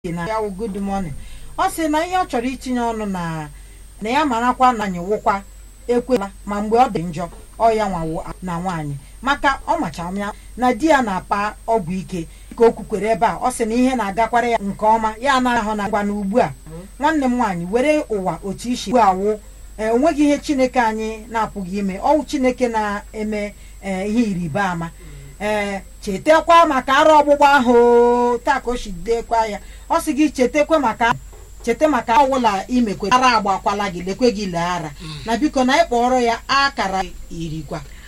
na ya wụ good morning ọ sị na ihe ọ chọrọ itinye ọnụ na na ya marakwa na anyị wụkwa ekwela ma mgbe ọ dị njọ ọ ya nwawo na nwaanyị maka ọ machara ya na di ya na-apa ọgwụ ike ka o kwukwere ebe a ọ sị na ihe na-agakwara ya nke ọma ya anaghị ahụ na ngwa na ugbu a nwanne m nwaanyị were ụwa otu isi ugbu awụ ee onweghị ihe chineke anyị na-apụghị ime ọwụ chineke na-eme ee ihe ịrịba ama ee chetakwa maka arụ ọgbụgba ahụ o, taa ka o si dekwa ya ọ sị gị chetakwa maka cheta maka ọwụla imekwe ara agbakwala gị lekwe gị lee ara na biko na ịkpọrọ ya akara irigwa